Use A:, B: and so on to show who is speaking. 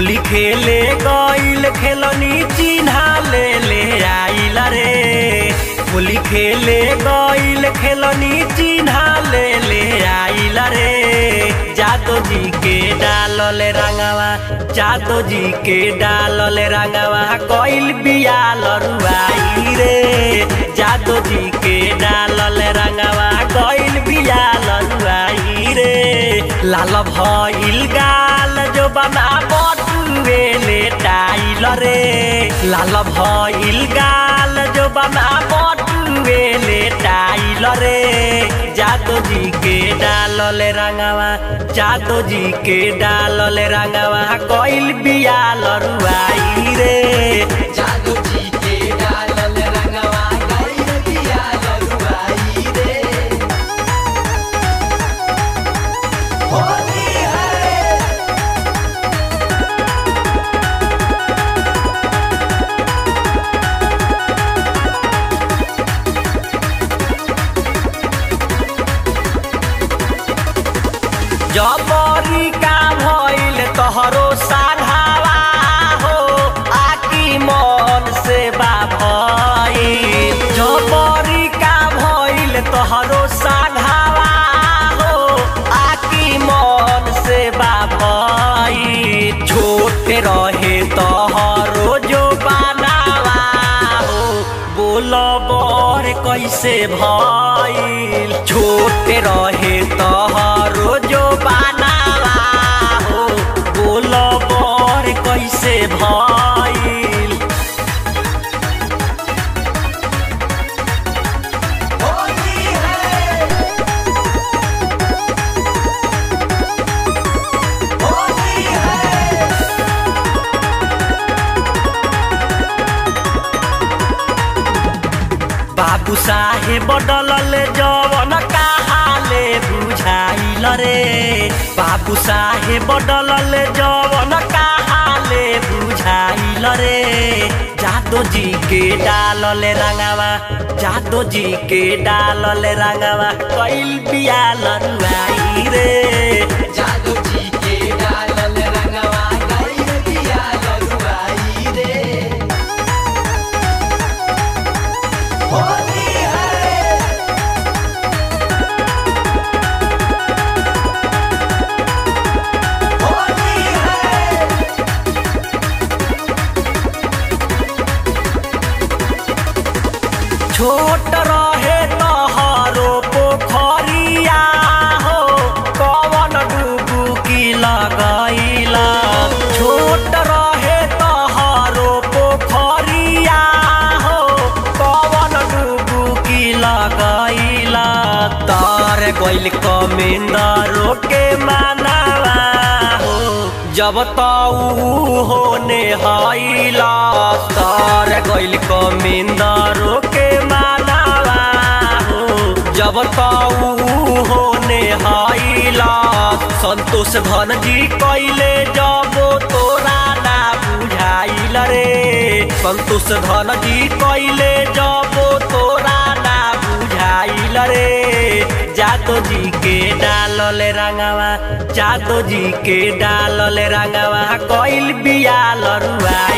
A: होली खेले गईल खेलनी चिन्हा ले ले आइल रे होली खेले गईल खेलनी चिन्हा ले ले आइल रे जादो जी के डालल रंगवा जादो जी के डालल रंगवा गईल बिया लरुआई रे जादो जी के डालल रंगवा गईल बिया लरुआई रे लाल भइल गाल जो बना बटुए ले टाइल रे लाल भइल गाल जो बना बटुए ले टाइल रे जादो जी के डालल रंगवा जादो जी के डालल रंगवा कइल बिया लरुआई रे
B: जादू जी के डालल रंगवा गइल बिया लरुआई रे होली है
A: जबरी का भइल तोहरो साढ़ावा हो आकी मन से बा भइल जबरी का भइल तोहरो साढ़ावा हो आकी मन से बा भइल छोटे रहे तोहरो जो बनावा हो बोल बर कैसे भइल छोटे रहे तोहरो जो बनावा हो बोल बर कैसे भइल
B: होली है होली है
A: बाबू साहेब डलल जवन कहाले बुझाइल रे बाबू साहेब डलल जवन कहाले बुझाइल रे जादो जी के डालल रंगवा जादो जी के डालल रंगवा कैल बिया लरुआई रे
B: जादू जी के डालल रंगवा गइल बिया लरुआई रे होली है होली है
A: छोट रहे तोहरो पोखरिया हो कवन डुबुकी लगैला छोट रहे तोहरो पोखरिया हो कवन डुबुकी लगैला तार गइल कमेंदरो के मानवा हो जब ताऊ होने हईला तार गइल कमेंदरो के मानवा हो जब ताऊ होने हईला संतोष धन जी कैले जब तोरा ना बुझाइल रे संतोष धन जी कैले जब तोरा ना बुझाइल रे जादो जी के डालल रंगवा जादो जी के डालल रंगवा कैल बिया लरुआ